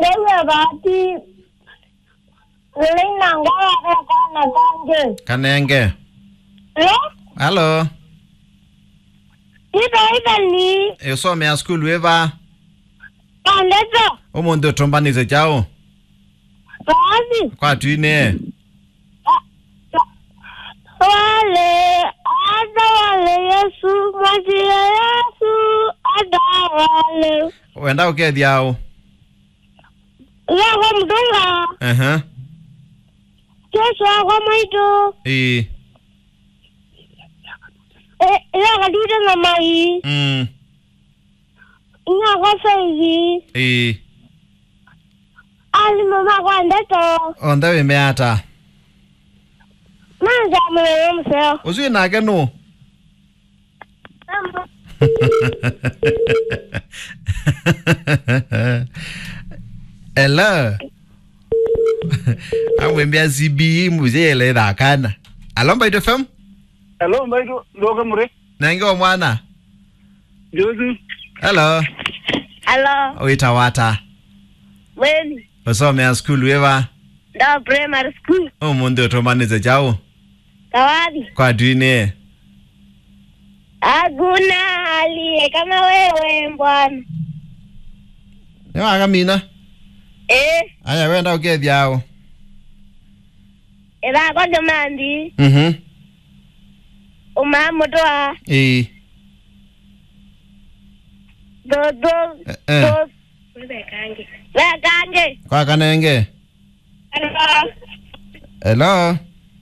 ngewe bati lina ngara kana kanje kanenge lo halo ida ida ni usomea skulu eva kandeto umunthu utombanize chao basi kwatwine wale ada wale yesu mwajia yesu ada wale wenda ukethiao yako mdunga ehe yesu ako maitu ii yako dude na mai mm yako saizi ii ali mama kwa ndeto onthe wimeata manja mwe mseo ucio nake nu Hello. amwembia CBE muzeyele ithakana alomba ito fem Hello, mbaitu ndoka mure. nenge o mwana Jozi. hello alo wita wata weni usomea skulu eva ndo primary school umunthu utomanize chao kawadi kwatwine hakuna aliye kama wewe bwana niwaka mina eh aya wenda ukethiao ithako ndimandi mhm umamutwa ii dodo Eh, eh. vekange vekange kwa kanenge hello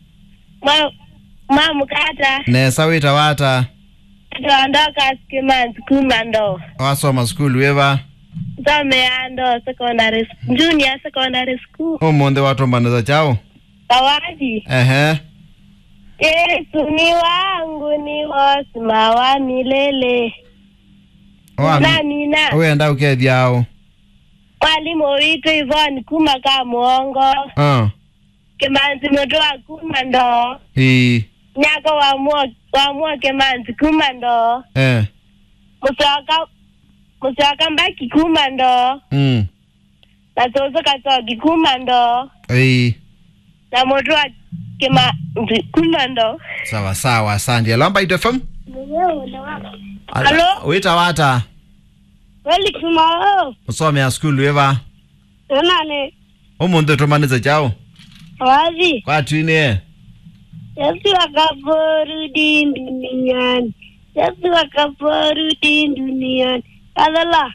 mwamukata nesa wita wata tondoka skimanzi kumando wasoma skulu eva someando secondary junior secondary school umunthu watombaniza chao kawadi ehe yesu ni wangu ni wosima wa milele Wa- na nina wenda ukethiao mwalimu witu ivoni kuma ka muongo uh. kimanzi mutu wa kuma ndo ii nyako wamua wamua kimanzi kuma ndo eh. musoka musoka mbaki kuma ndo mm. na soso kasoki kuma ndo ii na mutu wa kimanzi kuma ndo sawa sawa asante alomba ito fem Hello? wita wata weli kumao usomea skulu eva nane umunthu utomanize chao wazi kwatwine yesu akaporudi duniani yesu akaporudi duniani kadhala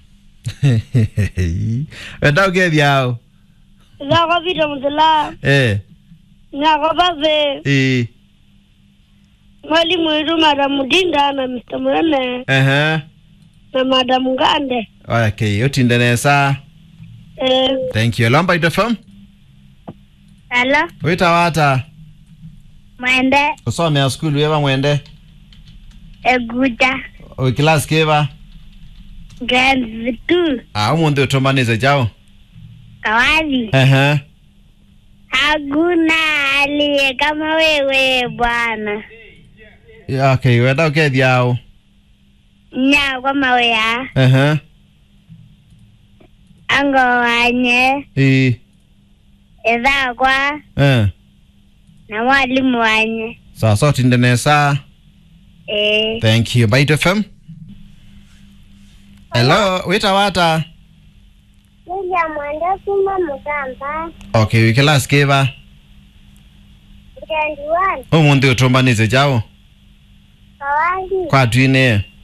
wenda ukethiao zakopita musila eh. nyakopave ii mwalimu wetu madamu dinda na mr mwene ehe na madamu ngande okay utinde nesa eh, thank you alomba ito fem alo wita wata mwende usomea skulu eva mwende eguta wikilasi kiva grade two ah, umunthu utomanize chao kawazi ehe hakuna aliye kama wewe bwana okay wenda ukethiao nyakwa mawea ehe ango wanye ii ithakwa eh. na mwalimu wanye sasa utinde nesa eh, thank you bait fm hello wita wata Lilya mwende kuma mugamba okay wikilasi kiva grade one umunthu utomanize chao kawazi kwatwine